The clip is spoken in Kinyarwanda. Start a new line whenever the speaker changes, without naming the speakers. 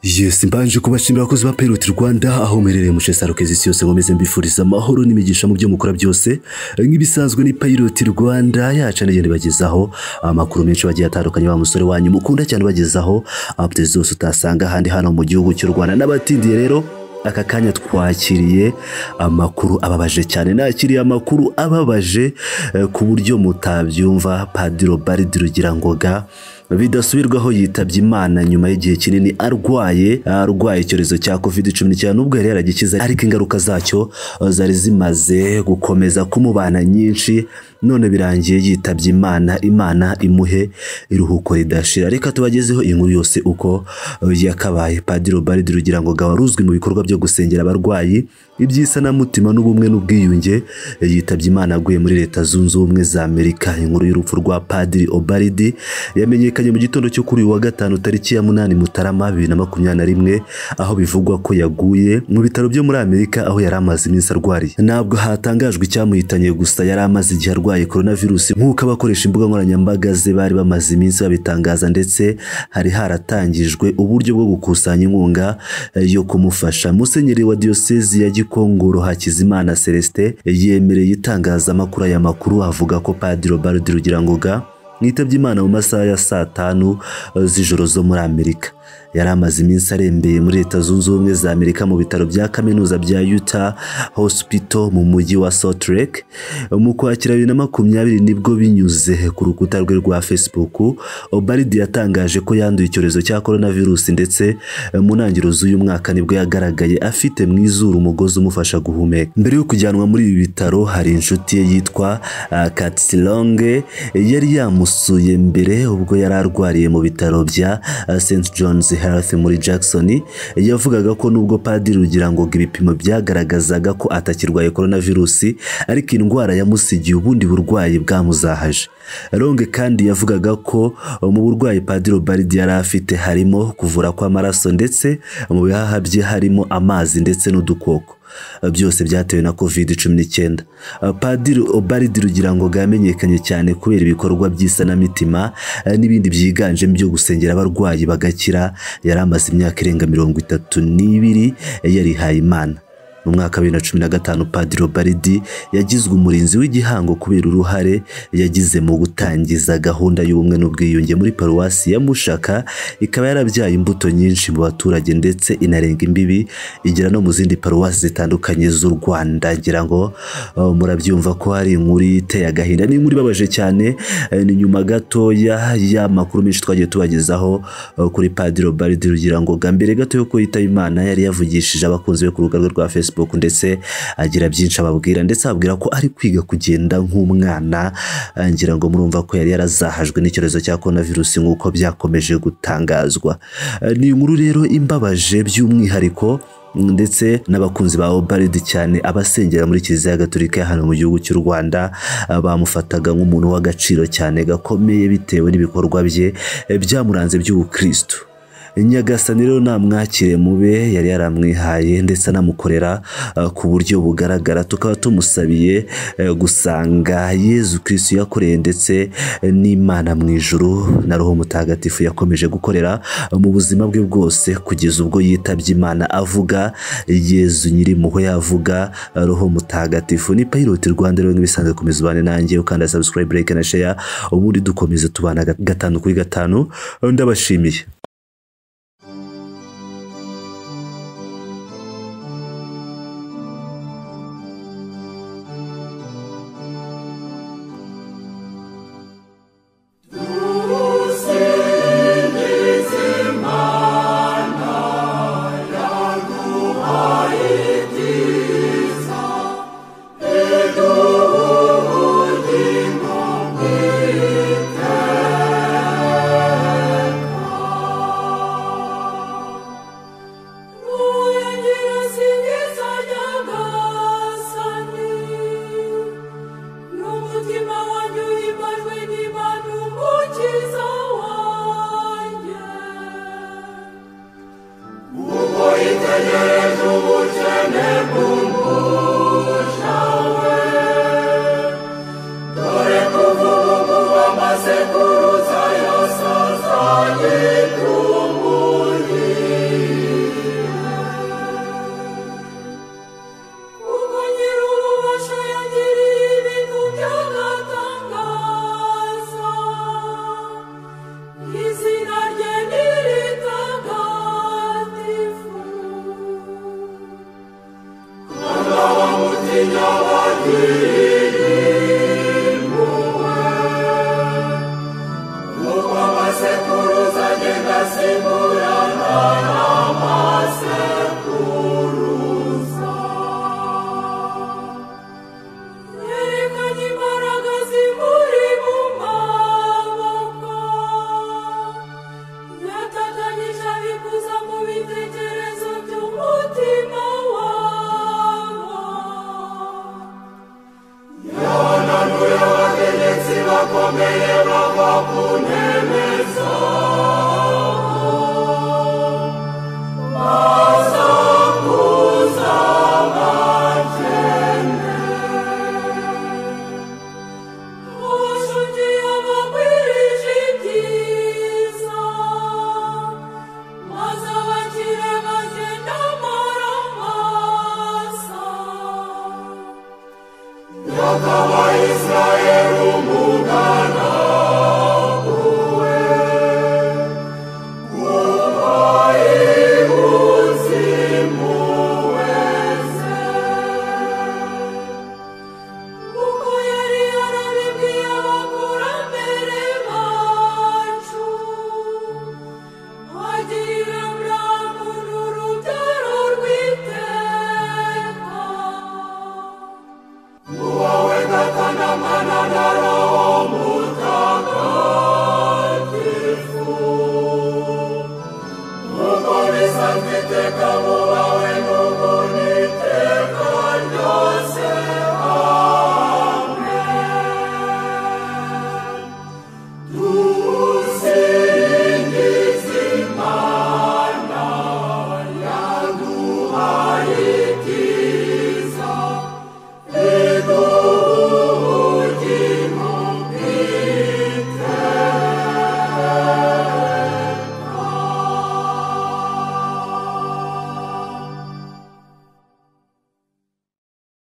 yesi mbanje kubashimira abakozi ba Payroll Rwanda aho muherereye mu cesaro kezisi yose nkomeze mbifuriza amahoro n'imigisha mu byo mukora byose nk'ibisanzwe ni Payroll Rwanda yacu nagenda ibagezaho amakuru menshi bagiye atandukanye ba musore wanyu mukunda cyane bagezaho updates zose utasanga ahandi hano mu gihugu cy'u Rwanda n'abatindiye rero aka kanya twakiriye amakuru ababaje cyane nakiriye amakuru ababaje eh, ku buryo mutabyumva padiro baridiro girangoga bidasubirwaho yitabye imana nyuma y'igihe kinini arwaye arwaye icyorezo cya covid cumi n'icyenda nubwo yari yaragikize ariko ingaruka zacyo eh, zari zimaze gukomeza kumubana nyinshi none birangiye yitabye imana imana imuhe iruhuko ridashira reka tubagezeho inkuru yose uko eh, yakabaye padiro baridiro girangoga wari uzwi mu bikorwa byo gusengera abarwayi iby'isanamutima n'ubumwe n'ubwiyunge eh, yitabye imana aguye muri leta zunze ubumwe za amerika inkuru y'urupfu rwa padiri obaridi yamenyekanye mu gitondo cyo kuri uyu wa gatanu tariki ya munani mutarama bibiri na makumyabiri na rimwe aho bivugwa ko yaguye mu bitaro byo muri amerika aho yari amaze iminsi arwariye ntabwo hatangajwe icyamuhitanye gusa yari amaze igihe arwaye coronavirus nk'uko abakoresha imbuga nkoranyambaga ze bari bamaze iminsi babitangaza ndetse hari haratangijwe uburyo bwo gukusanya inkunga eh, yo kumufasha musenyeri wa diyosezi ya gikongoro hakizimana celestin yemereye itangazamakuru aya makuru avuga ko padiri barudi rugirangoga mwitabye imana mu masaha ya saa tanu eh, z'ijoro zo muri amerika yari amaze iminsi arembeye muri leta zunze ubumwe za amerika mu bitaro bya kaminuza bya utah hospital mu mujyi wa salt lake mu kwakira bibiri na makumyabiri nibwo binyuze ku rukuta rwe rwa facebook obaridi yatangaje ko yanduye icyorezo cya coronavirus ndetse eh, mu ntangiriro z'uyu mwaka nibwo yagaragaye afite mu izuru umugozi umufasha guhumeka mbere yo kujyanwa muri ibi bitaro hari inshuti ye yitwa ah, katsilonge yari yamusuye mbere ubwo yari arwariye mu bitaro bya ah, st john's health muri jackson yavugaga ko nubwo padiri rugira ngo ibipimo byagaragazaga ko atakirwaye coronavirusi ariko indwara yamusigiye ubundi burwayi bwamuzahaje ronge kandi yavugaga ko uh, mu burwayi padiri baridi yari afite harimo kuvura kw'amaraso ndetse mu bihaha bye harimo amazi ndetse n'udukoko byose byatewe na covid cumi n'icyenda padiri obaridi rugira ngo bwamenyekanye cyane kubera ibikorwa by'isanamitima eh, n'ibindi byiganjemo byo gusengera abarwayi bagakira yari amaze imyaka irenga mirongo itatu n'ibiri eh, yarihaye imana mu mwaka wa bibiri na cumi na gatanu padiri obaridi yagizwe umurinzi w'igihango kubera uruhare yagize mu gutangiza gahunda y'ubumwe n'ubwiyunge muri paruwasi ya mushaka ikaba yarabyaye imbuto nyinshi mu baturage ndetse inarenga imbibi igera no mu zindi paruwasi zitandukanye z'u rwanda ngira ngo uh, murabyumva ko hari inkuru iteye agahinda ni inkuru ibabaje cyane eh, ni nyuma gatoya y'amakuru menshi twagiye tubagezaho uh, kuri padiri obaridi rugira ngo mbere gato yo ko yitaba imana yari yavugishije abakunzi be ku rubuga rwe rwa facebook facebook ndetse agira byinshi ababwira ndetse ababwira ko ari kwiga kugenda nk'umwana eh, ngira ngo murumva ko yari yarazahajwe n'icyorezo cya coronavirus nk'uko byakomeje gutangazwa Eh, ni inkuru rero imbabaje by'umwihariko ndetse n'abakunzi ba Obaridi cyane abasengera muri kiliziya gatolika ya hano mu gihugu cy'u Rwanda ah, bamufataga nk'umuntu w'agaciro cyane gakomeye bitewe n'ibikorwa bye eh, byamuranze by'ubukristo nyagasani rero namwakire mube yari yaramwihaye ndetse anamukorera uh, ku buryo bugaragara tukaba tumusabiye uh, gusanga yezu kirisitu yakoreye ndetse uh, n'imana mu ijuru na roho mutagatifu yakomeje gukorera uh, mu buzima bwe bwose kugeza ubwo yitabye imana avuga yezu nyirimpuhwe avuga uh, roho mutagatifu ni payiroti rwanda rero nk'ibisanzwe komeza ubane nanjye ukanda subscribe like na share ubundi dukomeze tubana gat- gatanu kuri gatanu uh, ndabashimiye
n'umutima wanjye uhimbajwe n'imana umukiza wanjye
Sekuruza yasazanye tumuye
uwiteka wowe